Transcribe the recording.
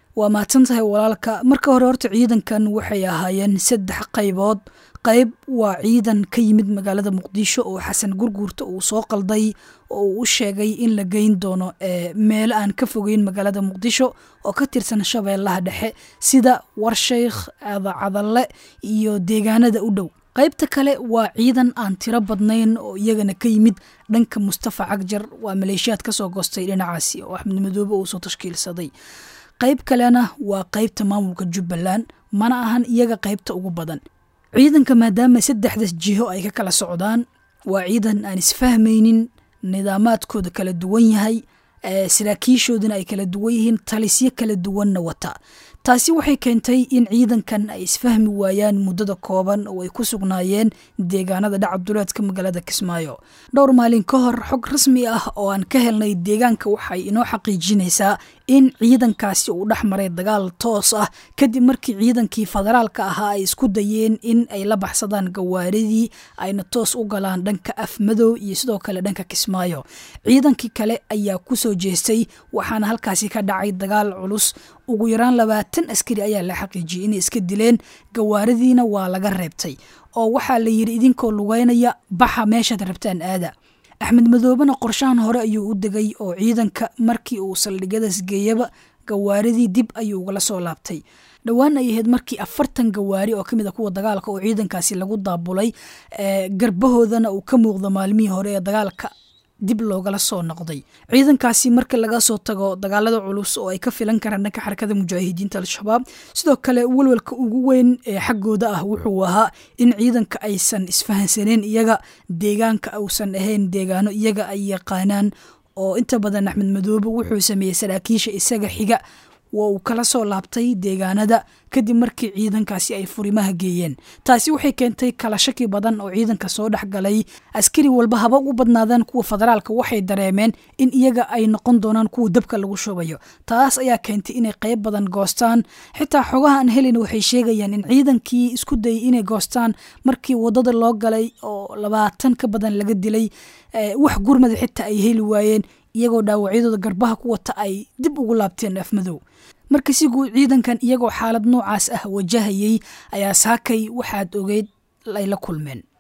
waa mahadsan tahay walaalka marka hore horta ciidankan waxay ahaayeen saddex qaybood qayb waa ciidan ka yimid magaalada muqdisho oo xasan gurguurta uu soo qalday oo uu u sheegay in la geyn doono meelo aan ka fogeyn magaalada muqdisho oo ka tirsan shabeellaha dhexe sida warshaykh cadacadalle iyo deegaanada u dhow qaybta kale waa ciidan aan tiro badnayn oo iyagana ka yimid dhanka mustafa cagjar waa maleeshiyaad kasoo goostay dhinacaasi oo axmed madoobe uu soo tashkiilsaday qayb kalena waa qaybta maamulka jubbaland mana ahan iyaga qaybta ugu badan ciidanka maadaama saddexdas jiho ay ka kala socdaan waa ciidan aan isfahmaynin nidaamaadkooda kala duwan yahay saraakiishoodana ay kala duwan yihiin talisyo kala duwanna wata taasi waxay keentay in ciidankan ay isfahmi waayaan muddada kooban oo ay ku sugnaayeen deegaanada dhacabduleedka magaalada kismaayo dhowr maalin ka hor xog rasmi ah oo aan ka helnay deegaanka waxay inoo xaqiijinaysaa in ciidankaasi uu dhex maray dagaal toos ah kadib markii ciidankii federaalka ahaa ay isku dayeen in ay la baxsadaan gawaaridii ayna toos u galaan dhanka afmadow iyo sidoo kale dhanka kismaayo ciidankii kale ayaa kusoo jeestay waxaana halkaasi ka dhacay dagaal culus ugu yaraan labaatan askari ayaa la xaqiijiyey inay iska dileen gawaaridiina waa laga reebtay oo waxaa la yidhi idinkoo lugeynaya baxa meeshaad rabtaan aada axmed madoobena qorshahan hore ayuu u degay oo ciidanka markii uu saldhigyadaas geeyaba gawaaridii dib ayuu ugala soo laabtay dhowaan ay ahayd markii afartan gawaari oo kamid a kuwa dagaalka oo ciidankaasi lagu daabulay garbahoodana uu ka muuqdo maalmihii hore ee dagaalka dib loogala soo noqday ciidankaasi marka laga soo tago dagaalada culus oo ay ka filan karaan dhanka xarakada mujaahidiinta al-shabaab sidoo kale welwelka ugu weyn ee xaggooda ah wuxuu ahaa in ciidanka aysan isfahansaneen iyaga deegaanka uusan ahayn deegaano iyaga ay yaqaanaan oo inta badan axmed madoobe wuxuu sameeyey saraakiisha isaga xiga waa uu kala soo laabtay deegaanada kadib markii ciidankaasi ay furimaha geeyeen taasi waxay keentay kala shaki badan oo ciidanka soo dhex galay askari walba haba ugu badnaadaan kuwa federaalka waxay dareemeen in iyaga ay noqon doonaan kuwa dabka lagu shubayo taas ayaa keentay inay qayb badan goostaan xitaa xogaha aan helin waxay sheegayaan in ciidankii isku dayay inay goostaan markii wadada loo galay oo labaatan ka badan laga dilay wax gurmada xitaa ay heli waayeen iyagoo dhaawacyadooda garbaha ku wata ay dib ugu laabteen afmadow marka si guud ciidankan iyagoo xaalad noocaas ah wajahayay ayaa saakay waxaad ogeyd ay la kulmeen